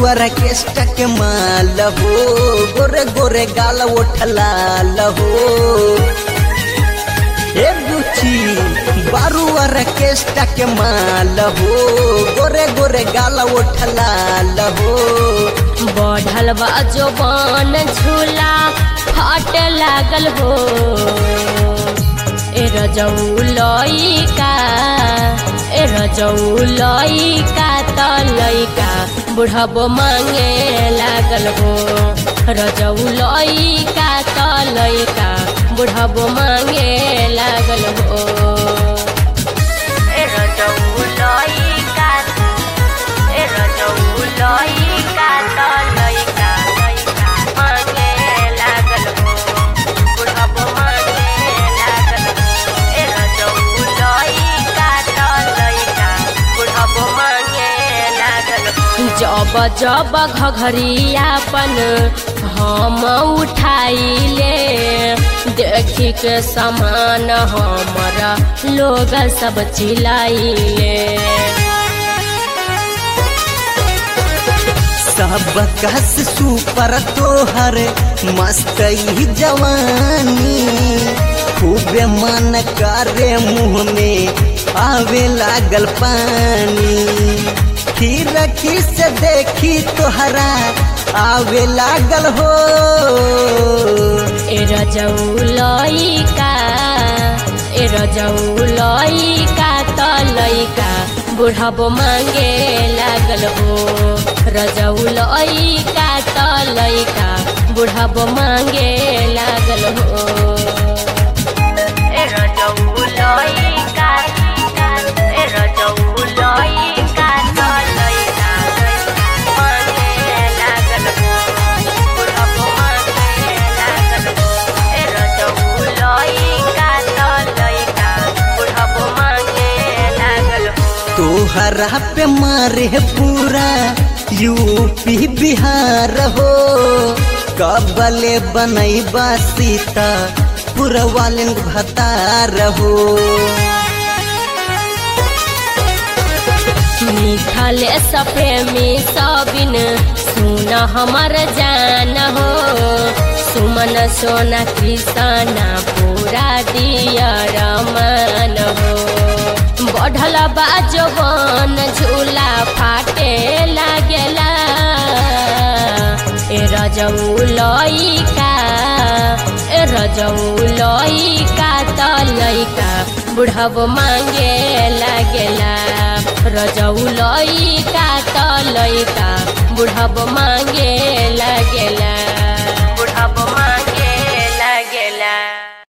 बारुअर के स्टक माल हो गोरे गोरे गाल उठलाल हो ए बुची बारुअर के स्टक माल हो गोरे गोरे गाल उठलाल हो बढ़ल बा जोबान झूला फाट लागल हो ए रजऊ लइका ए रजऊ लइका त लइका बुढ़बो मांगे लागल हो रजऊ लइका त लइका बुढ़बो मांगे लागल हो ए रजऊ लइका ए रजऊ लइका त लइका लइका मांगे लागल हो बुढ़बो मांगे लागल हो ए रजऊ लइका त लइका बुढ़बो मांगे लागल हो जब जब घघरियापन हम उठाइले देखी के समान हमारा लोग सब चिल्लाइले सब कस सुपर तोहर मस्त ही जवानी खूबे मन करे मुँह में आवे लागल पानी खीरखी से देखी तोहरा आवे लागल हो ए रजऊ लइका ए रजऊ लइका त लइका बुढ़बो मांगे लागल हो रजऊ लइका त लइका बुढ़बो मांगे लागल हो ए रजऊ लइका ए रजऊ लइका त लइका मांगे लागल हो बुढ़बो मांगे लागल हो ए रजऊ लइका त लइका बुढ़बो मांगे लागल हो तोहरा पे मारे पूरा यूपी बिहार हो कबले बनैबा सीता पुरवालिन भतार हो निखले सप्रेमी सबिन सुन हमर जान हो सुमन सोना कृष्णा पूरा दियर मन हो बढ़ल बाजवन झूला फाटे लागेला ए रजऊ लइका ए रजऊ लइका त लइका बुढ़ब मांगे लागेला रजऊ लइका त लइका बुढ़ब मांगे लागेला